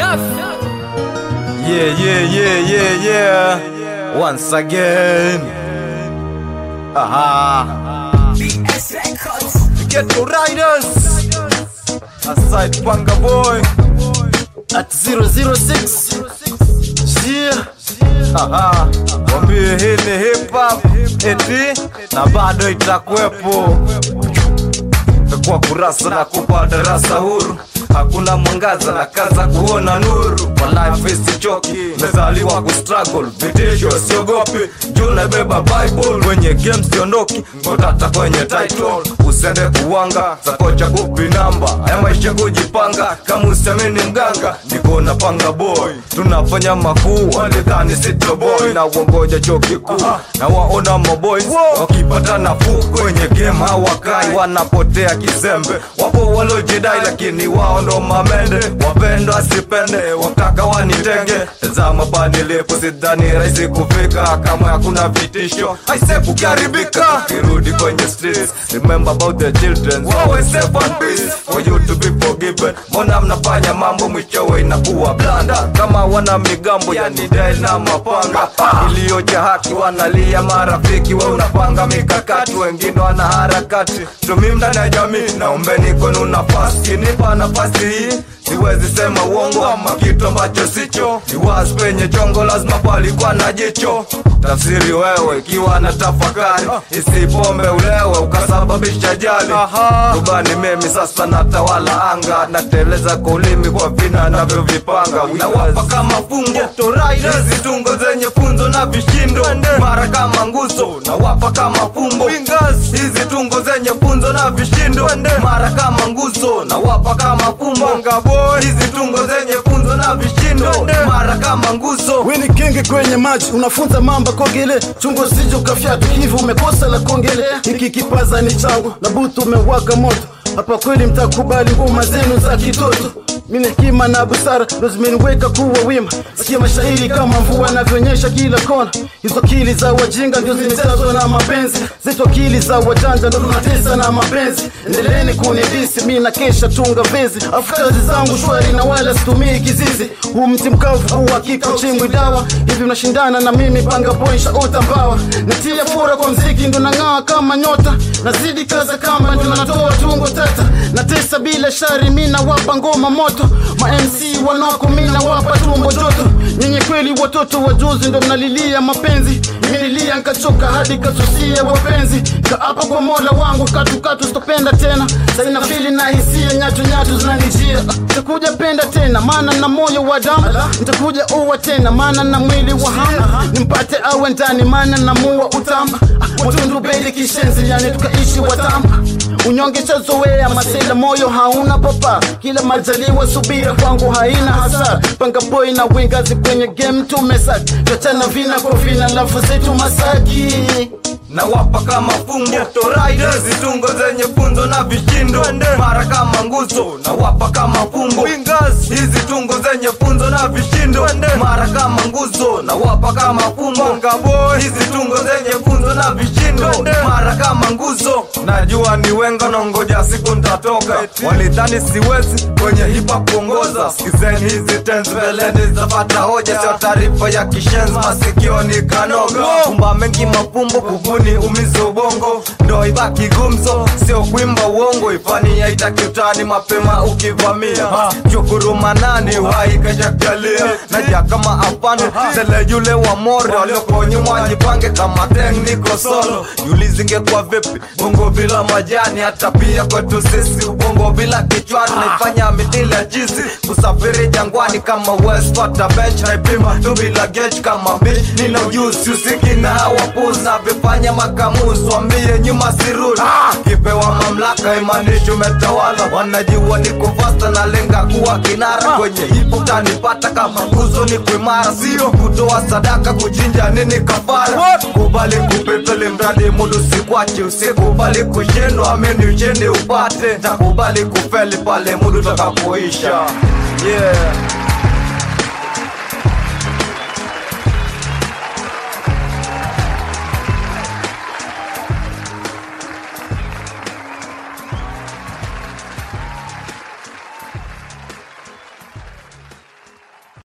Yeah, yeah, yeah, yeah, yeah. Once again. Aha. Get the riders. Aside Panga Boy. At 006. Yeah. Aha. Wambie hii ni hip hop eti na bado itakuwepo kwa kurasa na kupa darasa huru hakuna mwangaza na kaza kuona nuru kwa life isichoki mezaliwa kustruggle vitisho siogopi juu nabeba bible kwenye game siondoki ngotata kwenye title usende kuwanga zakocha kupi namba ya maisha kujipanga kama usemeni mganga niko na panga boy tunafanya makuu walidhani sito boy na uongoja chuo kikuu na waona maboys wakipata nafuu kwenye game hawakai wanapotea kizembe wapo walojidai lakini wao ndo mamende wapendwa sipende wataka wanitenge tazama panilipo sidhani rahisi kufika kama hakuna vitisho aise kukaribika kirudi kwenye streets remember about the children always safe and peace for you to be forgiven mbona mnafanya mambo mwishowe inakuwa blanda kama wana migambo yani dai na mapanga iliyoja haki wanalia marafiki we unapanga mikakati wengine wana harakati tumi ndani ya jamii naombeni kwenu nafasi kinipa nafasi hii siwezi sema uongo ama kitu ambacho sicho ni wazi penye chongo lazima palikuwa na jicho tafsiri wewe ikiwa na tafakari isipombe ulewe ukasababisha jali rubani mimi sasa natawala anga nateleza kwa ulimi kwa vina navyovipanga nawapa kama fungo hizi tungo zenye funzo na vishindo mara kama nguzo nawapa kama fumbo hizi tungo zenye funzo na vishindo mara kama nguzo nawapa kama fumbo hizi tungo zenye funzo na vishindo mara kama nguzo Weni kenge kwenye maji unafunza mamba kogele chungo sijo kafyatu hivi umekosa la kongele hiki kipaza ni changu na butu umewaka moto hapa kweli mtakubali ngoma zenu za kitoto mimi hekima na busara ndo zimeniweka kuwa wima sikia mashairi kama mvua navyonyesha kila kona hizo akili za wajinga ndio zimejazwa na mapenzi zetu akili za wajanja ndo tunatesa na mapenzi endeleeni kunidisi mi na kesha tunga vezi afu kazi zangu shwari na wala situmii kizizi huu mti mkavu huu hakika uchimbwi dawa hivi mnashindana na mimi panga poisha ota mbawa natia fura kwa mziki ndo nang'aa kama nyota nazidi kaza kamba ndo natoa tungo tata natesa bila shari mi nawapa ngoma moto ma MC wanako mi nawapa tumbo joto nyenye kweli watoto wajuzi ndo mnalilia mapenzi imenilia nkachoka hadi kasusia wapenzi kaapa kwa mola wangu katukatu sitopenda tena saina fili na hisia nyatu nyatu zinanijia ntakuja penda tena maana na moyo wa damu ntakuja uwa tena maana na mwili wa hamu nimpate awe ndani maana na muwa utamba watundu beli kishenzi yani tukaishi watamba unyonge chazoea masela moyo hauna papa kila majaliwa subira kwangu haina hasara panga boy na wingazi kwenye game tumesaki tachana vina kwa vina lafu zetu masaki nawapa kama fungo hizi tungo zenye funzo na vishindo mara kama nguzo nawapa kama fumbo hizi tungo zenye funzo na vishindo mara kama nguzo nawapa kama fumbo hizi tungo zenye funzo na vishindo mara kama nguzo najua ni wenga nongoja siku ntatoka walidhani siwezi kwenye hipa kuongoza sikizeni hizi tenzi mbeleni zapata hoja sio taarifa ya kishenzi masikioni kanoga kumba mengi mafumbo kubuni umize ubongo ndo ibaki gumzo sio kuimba uongo ifani yaitaki utani mapema ukivamia chukuruma nani uhai kashajalia naja kama afande tele yule wa mori waliokonyuma jipange kama teng niko solo yulizinge kwa vipi bongo bila majani hata pia kwetu sisi ubongo bila kichwani naifanya midila jizi kusafiri jangwani kama westpata bench naipima tu bila gech kama bitch nina ujuzi usiki na hawapuzi navifanya makamuzi wambie nyuma sirudi kipewa mamlaka imanishi umetawala wanajua niko fasta na lenga kuwa kinara kwenye hipo tanipata kama nguzo ni kuimara sio kutoa sadaka kuchinja nini kafara kubali kupepele mradi mudu sikwache usikubali kushindwa amini ushindi upate takubali kufeli pale mudu takapoisha yeah.